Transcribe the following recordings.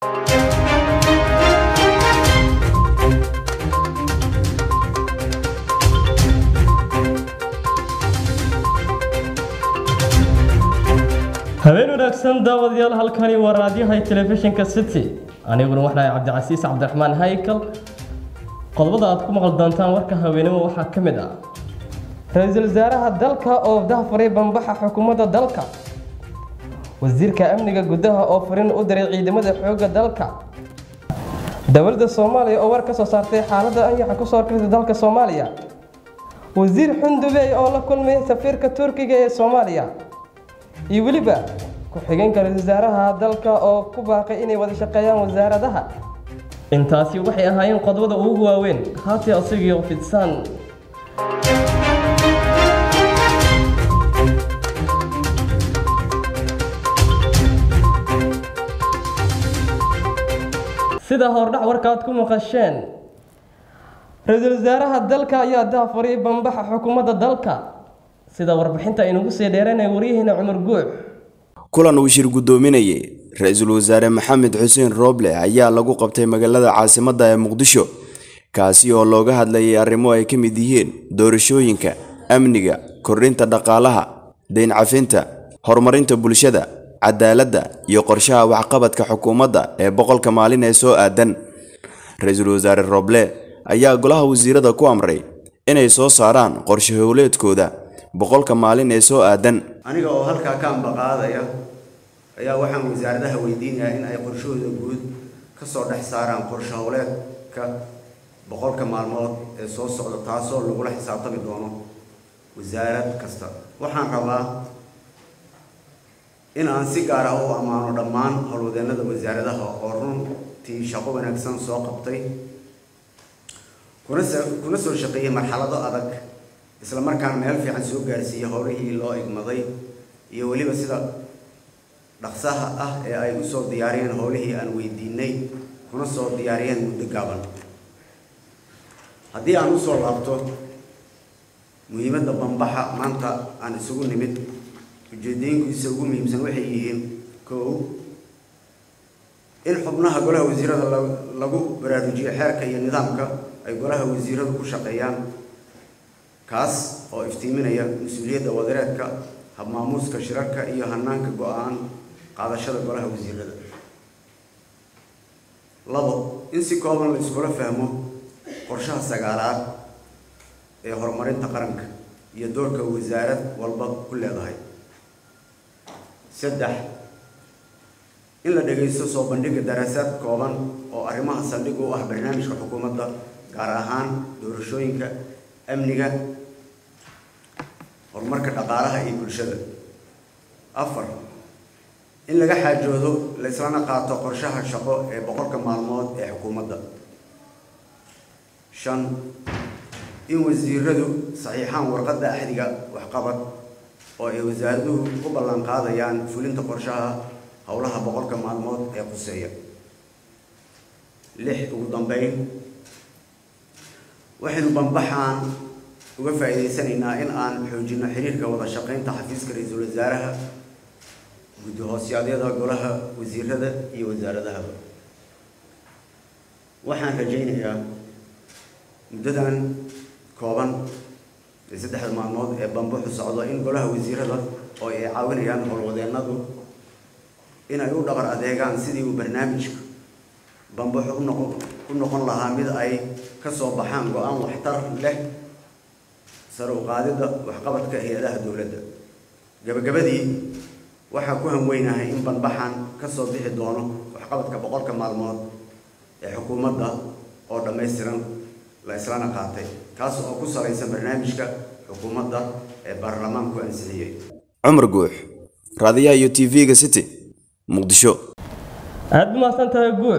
habeen wanaagsan daawadayaal halkani waa raadiyaha telefishinka city aniguna waxahay cabdicasiis cabdiraxmaan haykal qodobada aad ku maqli doontaan warka haweenimo waxaa ka mid ah ra-iisul wasaaraha dalka oo dahfuray bambaxa xukuumadda dalka wasiirka amniga gudaha oo fariin u diray ciidamada xoogga dalka dowladda soomaaliya oo war ka soo saartay xaaladda anyaxa kusoo arkaysa dalka soomaaliya wasiir xundubey oo la kulmay safiirka turkiga ee soomaaliya iyo weliba ku-xigeenka ra-isul wasaaraha dalka oo ku baaqay inay wada shaqeeyaan wasaaradaha intaasi waxay ahaayeen qodobada ugu waaweyn haatee asigio fidsan sida hordhac warkaad ku maqasheen ra-iisul wasaaraha dalka ayaa dahfuray bambaxa xukuumadda dalka sida warbixinta aynugu sii dheeranay waryaheena cumar guux kulan uu shir guddoominayay ra-iisul wasaare maxamed xuseen rooble ayaa lagu qabtay magaalada caasimadda ee muqdisho kaasi oo looga hadlayay arrimo ay ka mid yihiin doorashooyinka amniga kordhinta dhaqaalaha dayn cafinta horumarinta bulshada cadaaladda iyo qorshaha waxqabadka xukuumadda ee boqolka maalin ee soo aadan ra-iisul wasaare rooble ayaa golaha wasiirada ku amray inay soo saaraan qorshe howleedkooda boqolka maalin ee soo aadan aniga oo halkaa ka ambaqaadaya ayaa waxaan wasaaradaha weydiinayaa in ay qorshahooda guud ka soo dhex saaraan qorshe howleedka boqolka maalmood ee soo socda taasoo lagula xisaabtami doono wasaarad kasta waxaan rabaa in aan si gaar ah u ammaano dhammaan howlwadeennada wasaaradaha oo runtii shaqo wanaagsan soo qabtay kuna kuna soo shaqeeyay marxalado adag isla markaana meel fiican soo gaarsiiyey howlihii loo igmaday iyo weliba sida dhaqsaha ah ee ay usoo diyaariyeen howlihii aan weydiinay kuna soo diyaariyeen muddo gaaban haddii aan usoo laabto muhiimadda bambaxa maanta aan isugu nimid ujeedooyinkiisa ugu muhiimsan waxay yihiin kow in xubnaha golaha wasiirada lagu baraarujiyo xeerka iyo nidaamka ay golaha wasiiradu ku shaqeeyaan kaas oo iftiiminaya mas-uuliyadda wadareedka habmaamuuska shirarka iyo hanaanka go-aan qaadashada golaha wasiirada labo in si kooban la iskula fahmo qorshaha sagaalaad ee horumarinta qaranka iyo doorka wasaarad walba ku leedahay saddex in la dhagaysto soo bandhiga daraasaad kooban oo arrimaha saldhig u ah barnaamijka xukuumadda gaar ahaan doorashooyinka amniga horumarka dhaqaalaha iyo bulshada afar in laga xaajoodo la islana qaato qorshaha shaqo ee boqolka maalmood ee xukuumadda shan in wasiiradu saxiixaan warqadda axdiga waxqabad oo ay wasaaraduhu ku ballan qaadayaan fulinta qorshaha howlaha boqolka maalmood ee quseeya lix ugu dambeyn waxaynu bambaxaan uga faa'iidaysanaynaa in aan xoojino xiriirka wada shaqaynta xafiiska ra-iisul wasaaraha guddi hoosyadyada golaha wasiirada iyo wasaaradahaba waxaan rajaynayaa muddadan kooban ee saddexda maalmood ee bambaxu socdo in golaha wasiirada oo ay caawinayaan howlwadeennadu in ay u dhabar adeegaan sidii uu barnaamijka bambaxu unoqon u noqon lahaa mid ay ka soo baxaan go-aan waxtar leh sare u qaadidda waxqabadka hay-adaha dowladda gabagabadii waxaa ku hanweynahay in banbaxan ka soo bixi doono waxqabadka boqolka maalmood ee xukuumadda oo dhammaystiran la islana qaatay kaas oo ku salaysan barnaamijka xukuumadda ee baarlamaanku ansixiyey cumar guux raadiyaha iyo t v-ga city muqdisho aada u mahadsan tahay guux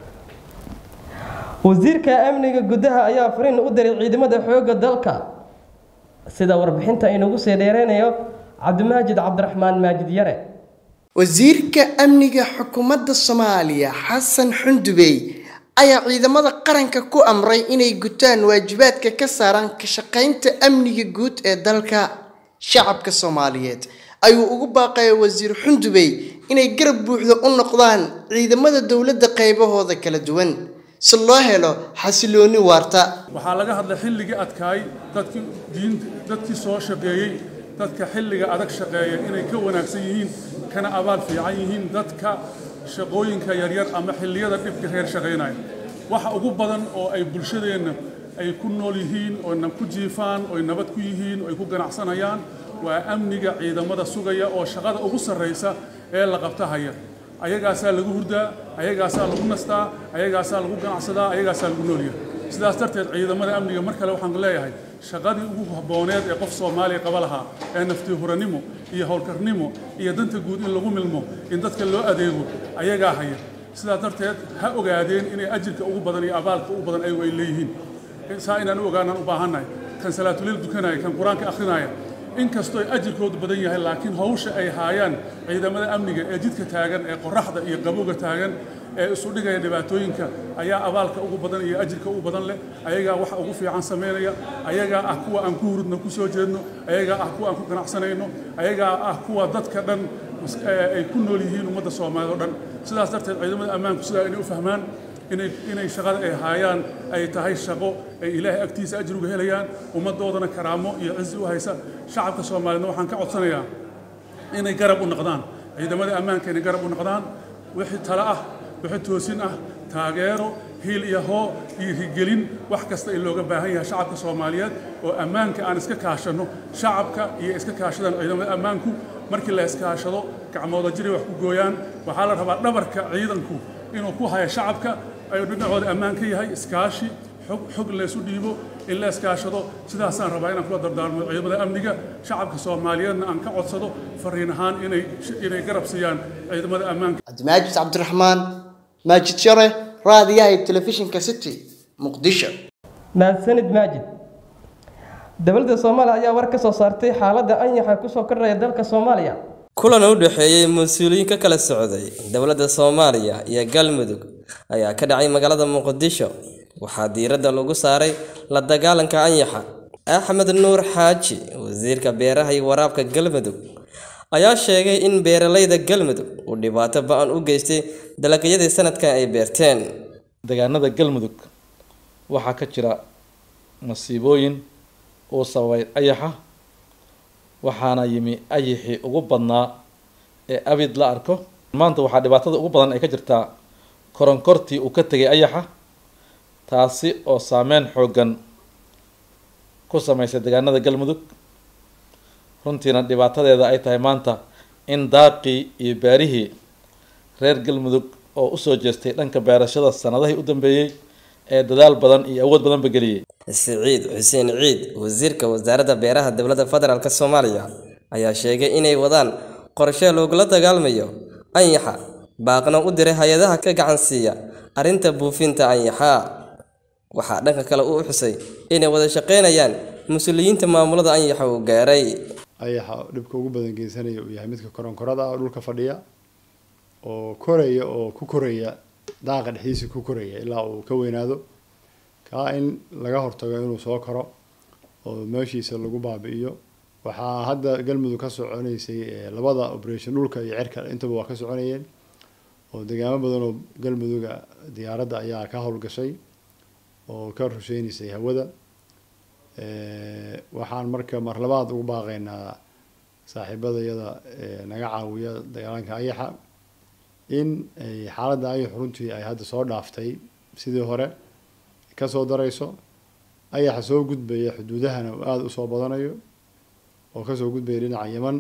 wasiirka amniga gudaha ayaa fariin u diray ciidamada xoogga dalka sida warbixinta aynugu sii dheereynayo cabdimaajid cabdiraxmaan maajid yare wasiirka amniga xukuumadda soomaaliya xasan xundubey ayaa ciidamada qaranka ku amray inay gutaan waajibaadka ka saaran ka shaqaynta amniga guud ee dalka shacabka soomaaliyeed ayuu ugu baaqaya wasiir xundubey inay garab buuxda u noqdaan ciidamada dowladda qaybahooda kala duwan si loo helo xasilooni waarta waxaa laga hadlay xilligii adkaay dadkii diin dadkii soo shaqeeyey dadka xilliga adag shaqeeya inay ka wanaagsan yihiin kana abaal fiican yihiin dadka shaqooyinka yaryar ama xilliyada dhibka reer shaqaynaya waxa ugu badan oo ay bulshadeenna ay ku nool yihiin oo na ku jiifaan oo nabad ku yihiin oo ay ku ganacsanayaan waa amniga ciidamada sugaya oo shaqada ugu sarraysa ee la qabta haya ayagaasaa lagu hurdaa ayagaasaa lagu nastaa ayagaasaa lagu ganacsadaa ayagaasaa lagu noolyahay sidaas darteed ciidamada amniga mar kale waxaan leeyahay shaqadii ugu habbooneed ee qof soomaaliya qaba lahaa ee naftii huranimo iyo howlkarnimo iyo danta guud in lagu milmo in dadka loo adeego ayagaa haya sidaas darteed ha ogaadeen inay ajirka ugu badan iyo abaalka ugu badan ayagu ay leeyihiin saa inaan u ogaanaan u baahannahay kan salaatuleel dukanaya kan qur-aanka akhrinaya inkastoo ay ajirkoodu badan yahay laakiin hawsha ay haayaan ciidamada amniga ee jidka taagan ee qoraxda iyo qabowga taagan ee isu dhigaya dhibaatooyinka ayaa abaalka ugu badan iyo ajirka ugu badan leh ayagaa waxa ugu fiican samaynaya ayagaa ah kuwa aan ku hurudno ku soo jeedno ayagaa ah kuwa aan ku ganacsanayno ayagaa ah kuwa dadka dhan ay ku nool yihiin ummadda soomaaliyed oo dhan sidaas darteed ciidamada ammaanku sidaa inay u fahmaan inay inay shaqada ay haayaan ay tahay shaqo ay ilaahay agtiisa ajriga helayaan ummaddoodana karaamo iyo cizi u haysa shacabka soomaaliyeedna waxaan ka codsanayaa inay garab u noqdaan ciidamada ammaanka inay garab u noqdaan wixii talo ah wixii toosin ah taageero hiil iyo hoo iyo higelin wax kasta in looga baahan yahay shacabka soomaaliyeed oo ammaanka aan iska kaashanno shacabka iyo iska kaashadaan ciidamada ammaanku markii la iskaashado gacmooda jiray wax ku gooyaan waxaa la rabaa dhabarka ciidanku inuu ku haya shacabka ayuu dhinacooda ammaan ka yahay iskaashi xog xog laysu dhiibo in la iskaashado sidaasaan rabaa inaan kula dardaarmo ciidamada amniga shacabka soomaaliyeedna aan ka codsado fariin ahaan inay inay garab siiyaan ciidamada ammaanka cabdimaajid cabdiraxmaan maajid share raadiyaha iyo telefishinka city muqdisho mahadsanid maajid dowladda soomaaliya ayaa war ka soo saartay xaaladda anyaxa kusoo kordhaya dalka soomaaliya kulan u dhexeeyey mas-uuliyiin ka kala socday dowladda soomaaliya iyo galmudug ayaa ka dhacay magaalada muqdisho waxaa diiradda lagu saaray la dagaalanka anyaxa axmed nuur xaaji wasiirka beeraha iyo waraabka galmudug ayaa sheegay in beeralayda galmudug uu dhibaato ba-an u geystay dalagyadii sanadkan ay beerteen deegaanada galmudug waxaa ka jira masiibooyin uu sababay ayaxa waxaana yimi ayixii ugu badnaa ee abid la arko maanta waxaa dhibaatada ugu badan ay ka jirtaa koronkortii uu ka tegay ayaxa taasi oo saameyn xooggan ku sameysay deegaanada galmudug runtiina dhibaatadeeda ay tahay maanta in daaqii iyo beerihii reer galmudug oo usoo jeestay dhanka beerashada sanadihii u dambeeyey ee dadaal badan iyo awood badanba geliyey siciid xuseen ciid wasiirka wasaaradda beeraha dowladda federaalk soomaaliya ayaa sheegay inay wadaan qorshe loogula dagaalmayo anyaxa baaqna u diray hay-adaha ka gacan siiya arrinta buufinta anyaxa waxaa dhanka kale uu xusay inay wada shaqaynayaan mas-uuliyiinta maamulada anyaxa uu gaaray ayaxa dhibka ugu badan geysanaya uu yahay midka koronkorada ah oo dhulka fadhiya oo koraya oo ku koraya daaqa dhexdiisa ku koraya ilaa uu ka weynaado kaa in laga hortago inuu soo koro oo meeshiisa lagu baabi'iyo waxaa hadda galmudug ka soconaysay labada operation dhulka iyo cirka intaba waa ka soconayeen oo deegaamo badan oo galmuduga diyaaradda ayaa ka howlgashay oo ka rusheynaysay hawada waxaan marka mar labaad ugu baaqaynaa saaxiibadayada naga caawiya dagaalanka ayaxa in ay xaaladda ayax runtii ay hadda soo dhaaftay sidii hore kasoo darayso ayaxa soo gudbaya xuduudahana uu aada usoo badanayo oo kasoo gudbaya dhinaca yeman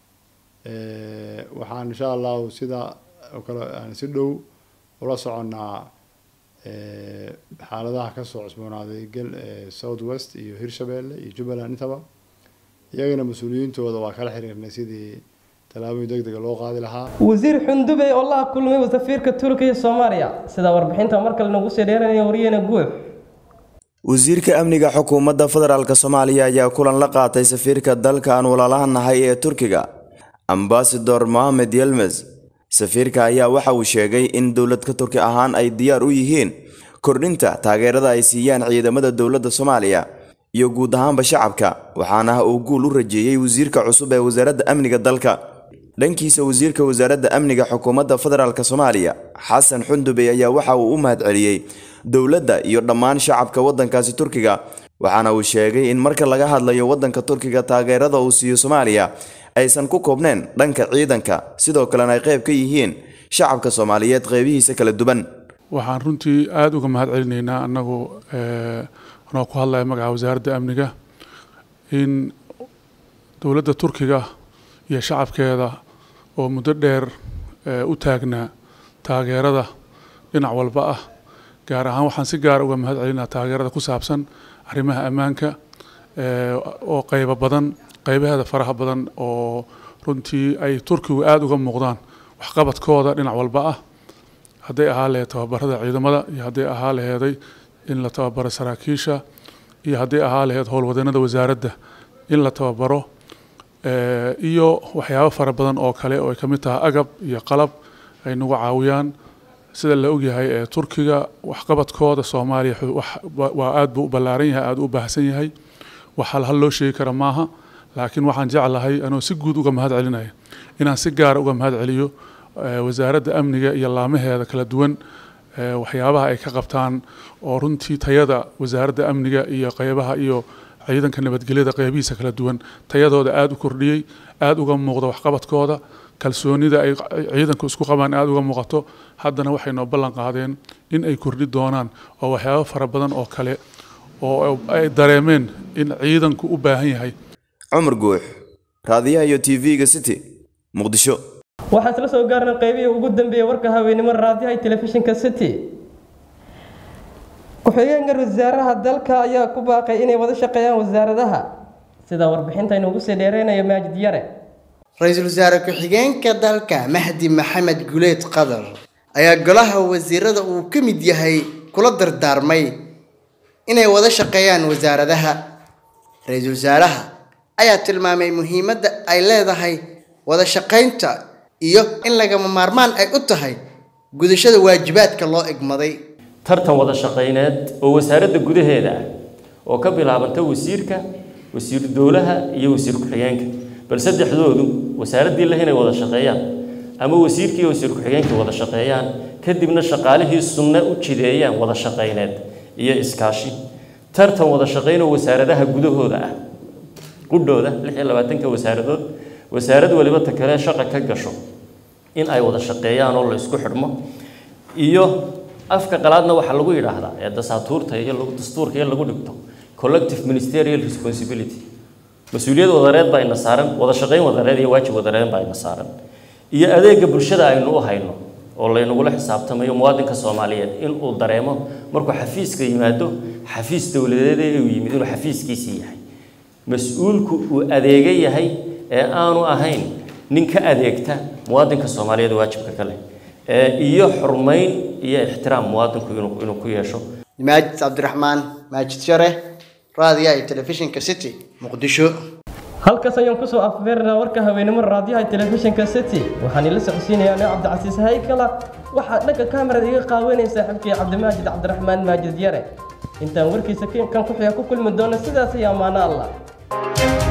waxaan insha allahu sidaa oo kale aan si dhow ula soconnaa xaaladaha kasoo cusboonaaday gal south west iyo hirshabeelle iyo jubbaland intaba iyagana mas-uuliyiintooda waa kala xiriirnay sidii tallaabooyin deg dega loo qaadi lahaa wasiir xundubey oo la kulmay safiirka turkiya soomaaliya sida warbixinta mar kale nagu sii dheeranaya wariyana guux wasiirka amniga xukuumadda federaalk soomaaliya ayaa kulan la qaatay safiirka dalka aan walaalaha nahay ee turkiga ambasador mohamed yelmes safiirka ayaa waxa uu sheegay in dowladka turki ahaan ay diyaar u yihiin kordhinta taageerada ay siiyaan ciidamada dowladda soomaaliya iyo guud ahaanba shacabka waxaana uu guul u rajeeyey wasiirka cusub ee wasaaradda amniga dalka dhankiisa wasiirka wasaaradda amniga xukuumadda federaalk soomaaliya xasan xundubey ayaa waxa uu u mahadceliyey dowladda iyo dhammaan shacabka waddankaasi turkiga waxaana uu sheegay in marka laga hadlayo waddanka turkiga taageerada uu siiyo soomaaliya aysan ku koobneen dhanka ciidanka sidoo kalena ay qayb ka yihiin shacabka soomaaliyeed qeybihiisa kala duwan waxaan runtii aada uga mahad celinaynaa annagu anoo ku hadlaya magaca wasaaradda amniga in dowladda turkiga iyo shacabkeeda oo muddo dheer u taagnaa taageerada dhinac walba ah gaar ahaan waxaan si gaara uga mahad celinaa taageerada ku saabsan arrimaha ammaanka oo qaybo badan qaybaheeda faraha badan oo runtii ay turkigu aada uga muuqdaan waxqabadkooda dhinac walba ah hadday ahaa laheed tababarada ciidamada iyo hadday ahaa laheeday in la tababaro saraakiisha iyo hadday ahaa laheed howlwadeenada wasaaradda in la tababaro iyo waxyaabo fara badan oo kale oo ay ka mid tahay agab iyo qalab ay nagu caawiyaan sida la ogyahay ee turkiga waxqabadkooda soomaaliya waa aada buu u ballaaran yahay aada u baahsan yahay wax hal hal loo sheegi kara maaha laakiin waxaan jeclahay anoo si guud uga mahad celinaya inaan si gaara uga mahad celiyo wasaaradda amniga iyo laamaheeda kala duwan waxyaabaha ay ka qabtaan oo runtii tayada wasaaradda amniga iyo qeybaha iyo ciidanka nabadgelyada qeybihiisa kala duwan tayadooda aada u kordhiyey aada uga muuqda waxqabadkooda kalsoonida ay ciidanku isku qabaan aada uga muuqato haddana waxay noo ballan qaadeen in ay kordhi doonaan oo waxyaabo fara badan oo kale oo ay dareemeen in ciidanku u baahan yahay cumar guux raadiyaha iyo t v-ga city muqdisho waxaan isla soo gaarnay qaybihii ugu dambeeyey warka haweenimo raadiyaha iyo telefishinka city ku-xigeenka wasaaraha dalka ayaa ku baaqay inay wada shaqeeyaan wasaaradaha sida warbixinta inuugu sii dheereynayo maajid yare ra-iisul wasaare ku-xigeenka dalka mahdi maxamed guleed qadar ayaa golaha wasiirada uu ka mid yahay kula dardaarmay inay wada shaqeeyaan wasaaradaha ra-iisul wasaaraha ayaa tilmaamay muhiimadda ay leedahay wada shaqaynta iyo in lagama maarmaan ay u tahay gudashada waajibaadka loo egmaday tartan wada shaqayneed oo wasaaradda gudaheeda ah oo ka bilaabanta wasiirka wasiiru dowlaha iyo wasiir ku-xigeenka bal saddexdoodu wasaaraddii leh inay wada shaqeeyaan ama wasiirkii iyo wasiir ku-xigeenkii wada shaqeeyaan kadibna shaqaalihii sunne u jideeyaan wada shaqayneed iyo iskaashi tartan wada shaqayn oo wasaaradaha gudahooda ah qudhooda lix iyo labaatanka wasaaradood wasaarad waliba ta kale shaqa ka gasho in ay wada shaqeeyaan oo la isku xidhmo iyo afka qalaadna waxaa lagu yidhaahdaa ee dasaatuurta iyo dastuurka iyo lagu dhigto collective ministerial responsibility mas-uuliyad wadareed baa ina saaran wada shaqayn wadareed iyo waajib wadareed baa ina saaran iyo adeega bulshada aynu u hayno oo laynagula xisaabtamayo muwaadinka soomaaliyeed inuu dareemo markuu xafiiska yimaado xafiis dowladeed ee uu yimid inuu xafiiskiisii yahay mas-uulku uu adeega yahay ee aanu ahayn nin ka adeegta muwaadinka soomaaliyeed waajibka kale iyo xurmayn iyo ixtiraam muwaadinku inuu ku yeesho maajid cabdiraxmaan maajid share raadiyaha iyo telefishinka city muqdisho halkaas ayaan kusoo afbeernaa warka haweenimo raadiyaha telefishinka city waxaan ila socodsiinayaa anoo cabdicasiis haykala waxaa dhanka kamerada iga qaawanaya saaxiibkii cabdimaajid cabdiraxmaan maajid yare intaan warkiisa kan ku xiga ku kulmi doono sidaas iyo ammaano allah